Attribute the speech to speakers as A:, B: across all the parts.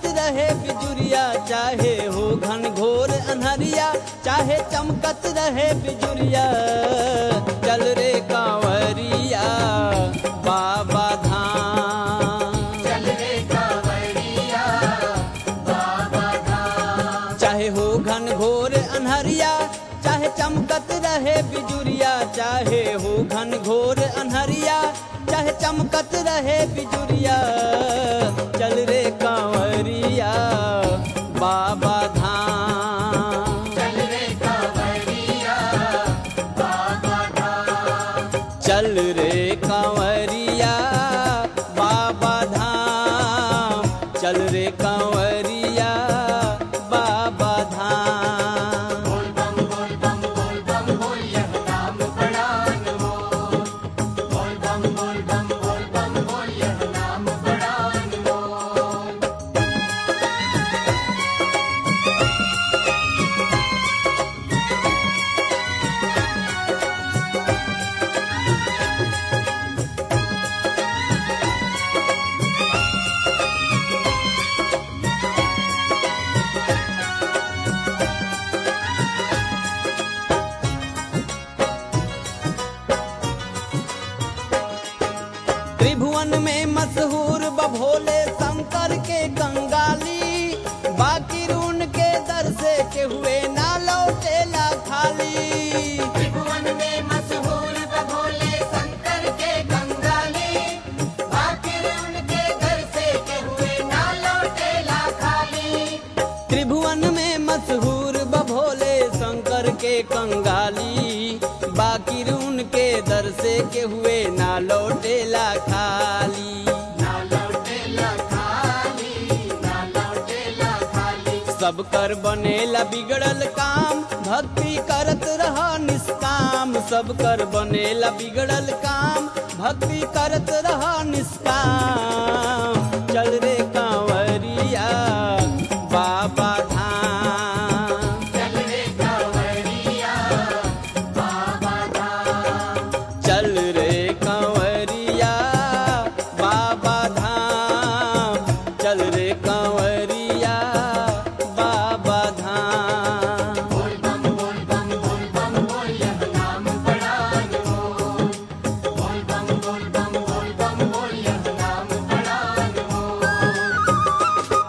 A: रहे बिजुरिया चाहे हो घन घोर अनहरिया चाहे चमकत रहे बिजुरिया चल रे कांवरिया बाबा धाम
B: चल रे कांवरिया बाबा धाम
A: चाहे हो घन घोर अनहरिया चाहे चमकत रहे बिजुरिया चाहे हो घन घोर अनहरिया चाहे चमकत रहे बिजुरिया चल रे कांवरिया बाबा धाम
B: चल रे कांवरिया बाबा धाम
A: चल रे कांवरिया बाबा धाम चल रे कांवरिया बाबा धाम
B: बोल बम बोल बम बोल बम बोल यह नाम बड़ा अनमोल बोल बम बोल बम बोल बम बोल यह नाम बड़ा अनमोल
A: त्रिभुवन में मशहूर बभोले शंकर के कंगाली बाकी रून के दर से के हुए ना लौटेला खाली
B: त्रिभुवन में मशहूर बभोले शंकर के कंगाली आखिर उनके घर से के हुए ना लौटेला खाली
A: त्रिभुवन में मशहूर बभोले शंकर के कंगाली बाकी रून के दर से के हुए ना लौटेला खाली
B: ना लौटेला खाली ना लौटेला खाली
A: सब कर बनेला बिगड़ल काम भक्ति करत रह निष्काम सब कर बनेला बिगड़ल काम भक्ति करत रह निष्काम चल रे कांवरिया बाबा धाम
B: चल रे कांवरिया बाबा धाम
A: चल रे कांवरिया बाबा धाम चल रे कांवरिया बाबा धाम
B: बोल बम बोल बम बोल बम बोल यह नाम बड़ा अनमोल बोल बम बोल बम बोल बम बोल यह नाम बड़ा अनमोल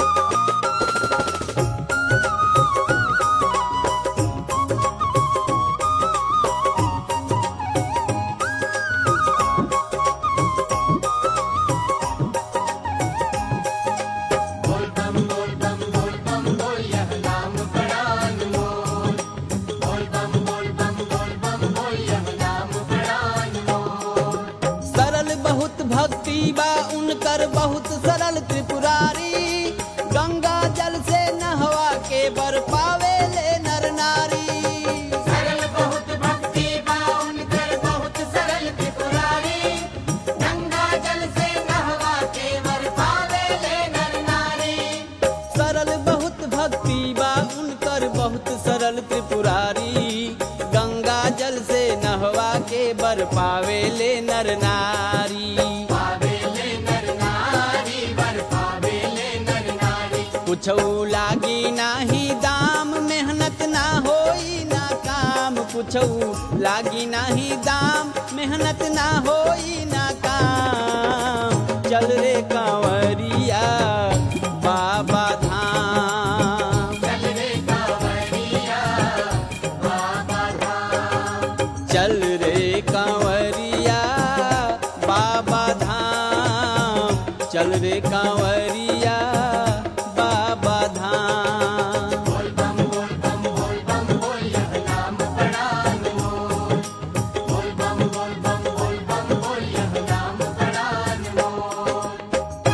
B: बोल बम बोल बम बोल बम बोल यह नाम बड़ा अनमोल बोल बम बोल बम बोल बम बोल यह नाम बड़ा अनमोल
A: सरल बहुत भक्ति बा उनकर बहुत सरल त्रिपुरारी गंगा जल से नहवा के बर पावे ले नर नारी
B: सरल बहुत भक्ति बा उनकर बहुत सरल त्रिपुरारी गंगा जल से नहवा के वर पावे ले नर नारी
A: सरल बहुत भक्ति बा उनकर बहुत सरल त्रिपुरारी गंगा जल से नहवा के बर पावे ले नर नारी
B: पावे ले नर नारी वर पावे ले नर नारी
A: कुछ लागी नाही दाम मेहनत ना होई ना काम कुछ लागी नाही दाम मेहनत ना होई ना काम चल रे कांवरिया बाबा धाम
B: चल रे कांवरिया बाबा धाम
A: चल रे कांवरिया बाबा धाम चल रे कांवरिया बाबा धाम
B: बोल बम बोल बम बोल बम बोल यह नाम बड़ा अनमोल बोल बम बोल बम बोल बम बोल यह नाम बड़ा अनमोल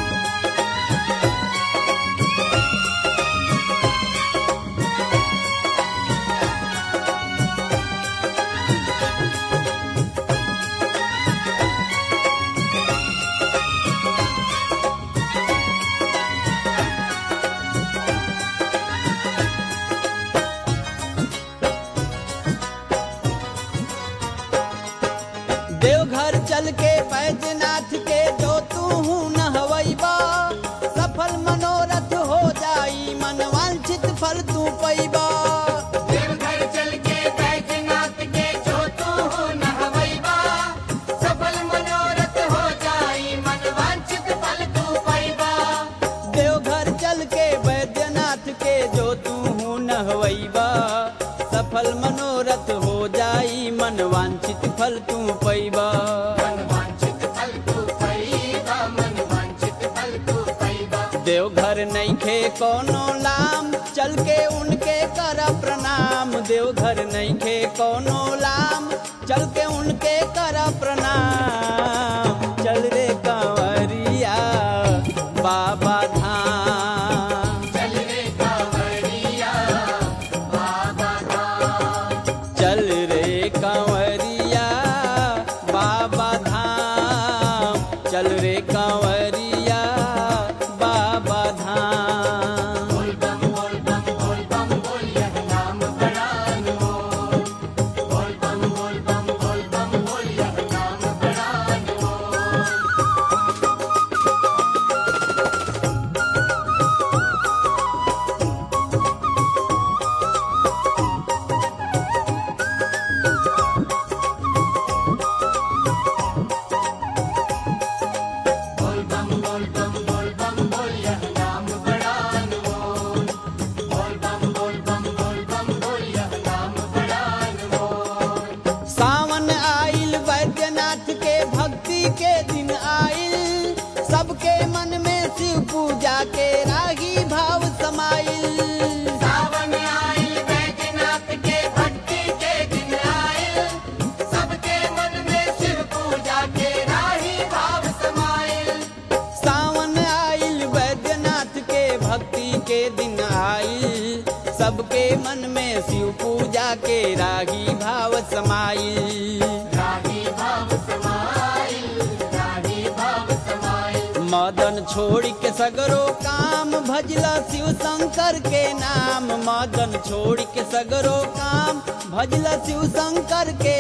A: देवघर चल के बैजनाथ के जो तू नहवैबा सफल मनोरथ मन वांछित फल तू पैबा
B: मन वांछित फल तू पैबा मन वांछित फल तू पैबा
A: देवघर नैखे कोनो लाम चल के उनके कर प्रणाम देवघर नैखे कोनो लाम चल के उनके कर प्रणाम चल रे कंवरिया बाबा धाम
B: चल रे कांवरिया बाबा धाम
A: चल रे कंवरिया बाबा धाम चल रे कंवरिया बाबा धाम
B: बोल बम बोल बम बोल बम बोल यह नाम बड़ा अनमोल बोल बम बोल बम बोल बम बोल यह नाम बड़ा अनमोल बोल बम बोल बम बोल बम बोल यह नाम बड़ा अनमोल बोल बम बोल बम बोल बम बोल यह नाम बड़ा अनमोल
A: सावन आइल वैद्यनाथ के भक्ति के दिन आइल सबके मन में शिव पूजा के रागी भाव समाइल
B: सावन आइल बैजनाथ के भक्ति के दिन आइल सबके मन में शिव पूजा के राही भाव समाइल
A: सावन आइल वैद्यनाथ के भक्ति के दिन आइल सबके मन में शिव पूजा के रागी भाव समाइल
B: राही भाव समाइल राही भाव समाइल
A: मदन छोड़ के सगरो काम भजला शिव शंकर के नाम मदन छोड़ के सगरो काम भजला शिव शंकर के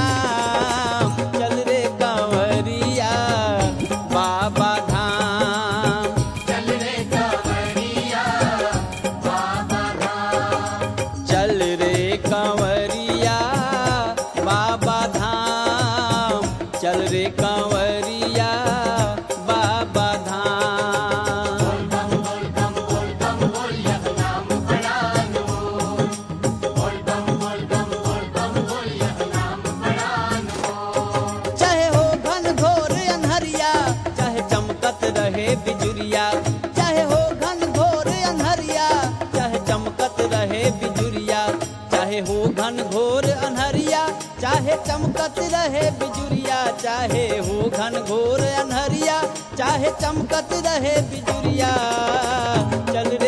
A: नाम चल रे कंवरिया बाबा धाम
B: चल रे कांवरिया बाबा धाम
A: चल रे कंवरिया बाबा धाम चल रे कंवरिया बाबा धाम
B: बोल बम बोल बम बोल बम बोल यह नाम बड़ा अनमोल बोल बम बोल बम बोल बम बोल यह नाम बड़ा अनमोल
A: चाहे हो घन घोर अनहरिया चाहे चमकत रहे बिजुरिया चाहे हो घन घोर अनहरिया चाहे चमकत रहे बिजुरिया चाहे हो घन घोर अनहरिया चाहे चमकत रहे बिजुरिया चाहे हो घन घोर अनहरिया चाहे चमकत रहे बिजुरिया चल रे